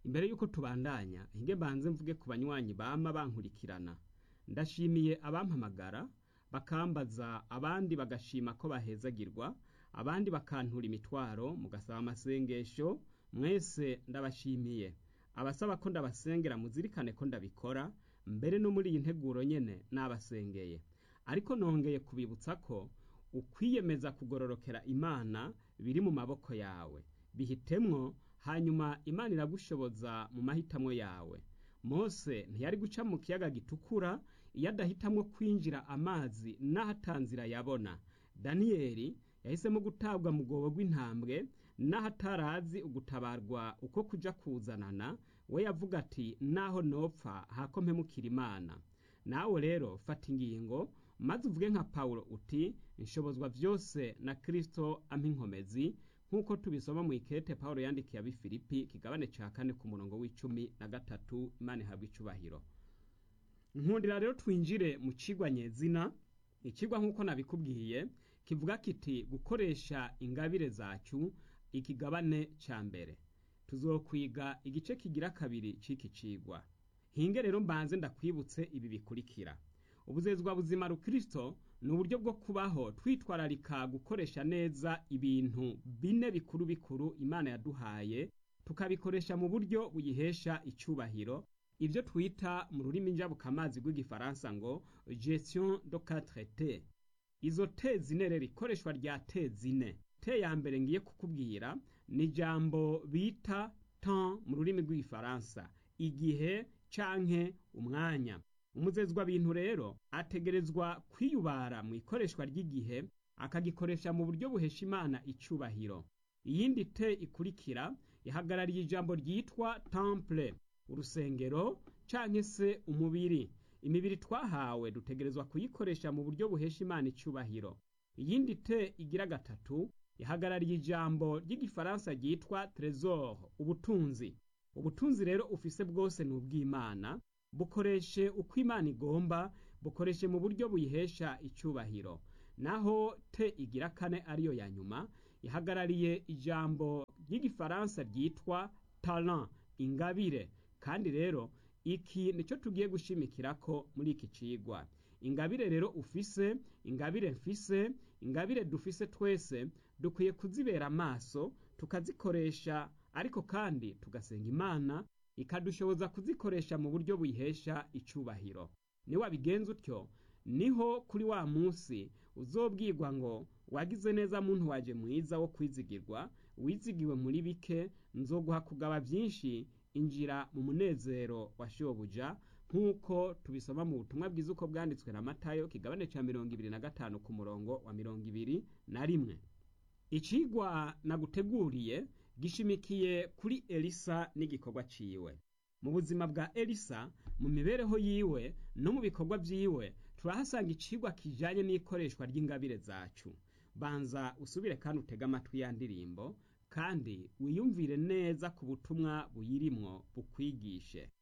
imbere y'uko tubandanya hinge mbanze mvuge ku banywanyi bama bankurikirana ndashimiye abampamagara bakambaza abandi bagashima ko bahezagirwa abandi bakantura imitwaro mugasaba amasengesho mwese ndabashimiye abasaba ko ndabasengera muzirikane ko ndabikora mbere no muri iyi nteguro nyene nabasengeye ariko nongeye kubibutsa ko ukwiyemeza kugororokera imana biri mu maboko yawe bihitemwo hanyuma imana iragushoboza mu mahitamwo yawe mose ntiyari guca mu kiyaga gitukura iyo adahitamwo kwinjira amazi n'ahatanzira yabona daniyeli yahisemo gutabwa mu rwobo rw'intambwe n'ahatarazi ugutabarwa uko kuja kuzanana we yavuga ati naho nopfa hako mpemukira imana nawe rero fata ingingo maze uvuge nka pawulo uti nshobozwa vyose na kristo ampa inkomezi nk'uko tubisoma mu ikete pawulo yandikiye abifilipi kigabane ca kane ku murongo w'icumi na gatatu imana ihabwa icubahiro nkundira rero twinjire mu cigwa nyezina ikigwa nk'uko nabikubwiye kivuga kiti gukoresha ingabire zacu ikigabane ca mbere tuzokwiga igice kigira kabiri c'iki cigwa hinge rero mbanze ndakwibutse ibi bikurikira ubuzezwa buzima rukristo ni uburyo bwo kubaho twitwararika gukoresha neza ibintu bine bikuru bikuru imana yaduhaye tukabikoresha mu buryo buyihesha icubahiro ibyo twita mu rurimi njabukamazi rw'igifaransa ngo gestion de quatre t izo te zine rero ikoreshwa rya te zine te ya mbere ngiye kukubwira ni ijambo bita temps mu rurimi rw'igifaransa igihe canke umwanya umuzezwa bintu rero ategerezwa kwiyubara mu ikoreshwa ry'igihe akagikoresha mu buryo buhesha imana icubahiro iyindi te ikurikira ihagarariye ijambo ryitwa temple urusengero canke se umubiri imibiri twahawe dutegerezwa kuyikoresha mu buryo buhesha imana icubahiro iyindi te igira gatatu ihagarariye ijambo ry'igifaransa ryitwa tresor ubutunzi ubutunzi rero ufise bwose ni ubw'imana bukoreshe uko imana igomba bukoreshe mu buryo buyihesha icubahiro naho te igira kane ariyo ya nyuma ihagarariye ijambo ry'igifaransa ryitwa talent ingabire kandi rero iki nicyo tugiye gushimikirako muri iki cigwa ingabire rero ufise ingabire mfise ingabire dufise twese dukwiye kuzibera amaso tukazikoresha ariko kandi tugasenga imana ikadushoboza kuzikoresha mu buryo buyihesha icubahiro niwabigenza utyo niho kuri wa munsi uzobwirwa ngo wagize neza muntu waje mwiza wo kwizigirwa wizigiwe muri bike nzoguha kugaba byinshi injira mu munezero wa shobuja nk'uko tubisoma mu butumwa bwiza uko bwanditswe na matayo kigabane ca mirongo ibiri na gatanu ku murongo wa mirongo ibiri na rimwe icigwa naguteguriye gishimikiye kuri elisa n'igikorwa ciwe mu buzima bwa elisa mu mibereho yiwe no mu bikorwa vyiwe turahasanga icigwa kijanye n'ikoreshwa ry'ingabire zacu banza usubire kandi utege amatwi ya ndirimbo kandi wiyumvire neza ku butumwa buyirimwo bukwigishe